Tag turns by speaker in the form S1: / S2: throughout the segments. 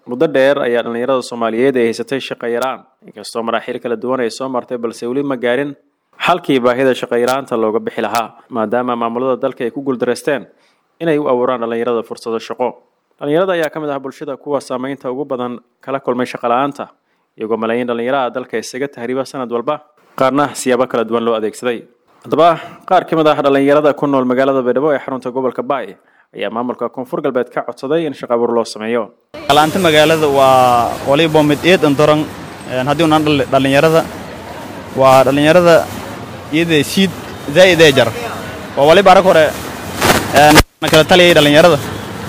S1: muddo dheer ayaa dhallinyarada soomaaliyeed ay haysatay shaqo yaraan inkastoo maraaxiil kala duwan ay soo martay balse weli ma gaarin xalkii baahida shaqo yaraanta looga bixi lahaa maadaama maamulada dalka ay ku guuldareysteen inay u abuuraan dhallinyarada fursado shaqo dhallinyarada ayaa ka mid ah bulshada kuwa saameynta ugu badan kala kulmay shaqo la-aanta iyagoo malaayiin dhallinyaraha dalka isaga tahriiba sanad walba qaarna siyaabo kala duwan loo adeegsaday haddaba qaar ka mid ah dhallinyarada ku nool magaalada baydhabo ee xarunta gobolka baay ayaa maamulka koonfur galbeed ka codsaday in shaqo abuur loo sameeyo
S2: laanta magaalada waa waliba mid eedan doran haddii unaan dhallinyarada waa dhallinyarada iyada siid zaa'id ee jar waa waliba arag hore na kala taliyay dhallinyarada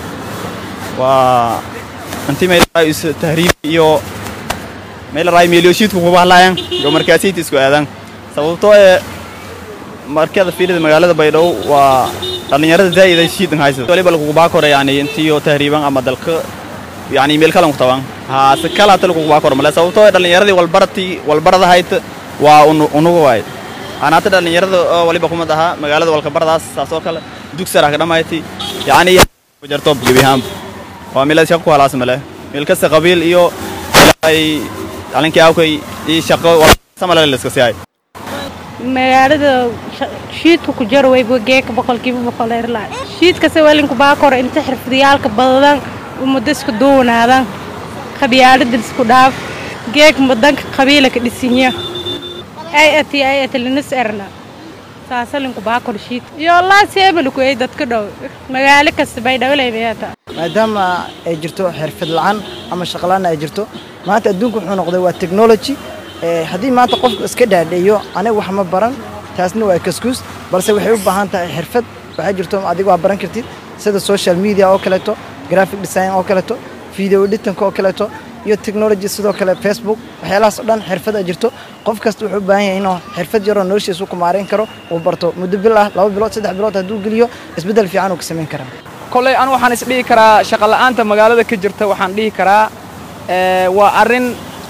S2: waa intii meel is tahriib iyo meel raay meeliyo siidku kuba hadlaayaan iyo markaasiinta isku aadaan sababtoo ee markada fiilida magaalada baydhabo waa dhallinyarada zaa'id ay siidan haysa waliba lagugu baa kore yani intiyo tahriiban ama dalka yani meel kalan ku taban haa si kala hata lagugu baa kore male sababtoo ee dhallinyaradii walbaratii walbarada hayta waa unugu waay anaata dhallinyarada oo waliba kumad ahaa magaalada walkabaradaas saas oo kale dugsara ka dhamayti yani jarto gebihaan waa meel shaqo ku halaas male meel kasta qabiil iyo ay dhalinkii awkay iyo shaqo samale la iska siiyay
S3: magaalada shiidka ku jaro way geeka boqolkiiba boqol erla shiidkase walinku baa koro inta xirfadiyaalka badadan ummadda isku duwanaadan qabyaalada isku dhaaf geek mudanka qabiila ka dhisinya ay ati ay ati linis erna saasalinku baa koro shiid iyo laa seebaliku ay dadka dhow magaalo kasta bay dhawlaybayata
S4: maadaama ay jirto xirfad la'aan ama shaqo la'aan ay jirto maanta adduunku wuxuu noqday waa technology haddii maanta qofku iska dhaadheeyo aniga wax ma baran taasna waa kaskuus balse waxay u baahan tahay xirfad waxaa jirto adiga waa baran kartid sida social media oo kaleeto graphic design oo kaleeto video editanka oo kaleeto iyo technology sidoo kale facebook waxyaalahaas oo dhan xirfad a jirto qof kasta wuxuu u baahan yahay inuu xirfad yaroo noloshiisa ku maarayn karo uu barto muddo bil ah laba bilood saddex bilood hadduu geliyo isbeddel fiican uu ka samayn karaa
S5: kolley anu waxaan isdhihi karaa shaqola'aanta magaalada ka jirta waxaan dhihi karaa waa arrin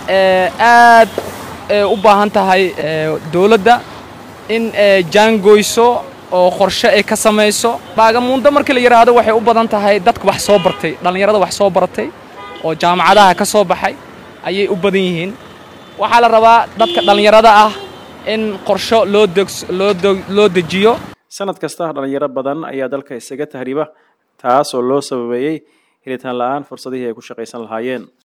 S5: aad u baahan tahay dowladda in jaangoyso oo qorshe ay ka samayso baagamuundo markii la yidhaahdo waxay u badan tahay dadka wax soo bartay dhallinyarada wax soo baratay oo jaamacadaha ka soo baxay ayay u badan yihiin waxaa la rabaa dadka dhallinyarada ah in qorsho loo dejiyo
S1: sanad kasta dhallinyaro badan ayaa dalka isaga tahriiba taas oo loo sababeeyey helitaan la'aan fursadihii ay ku shaqaysan lahaayeen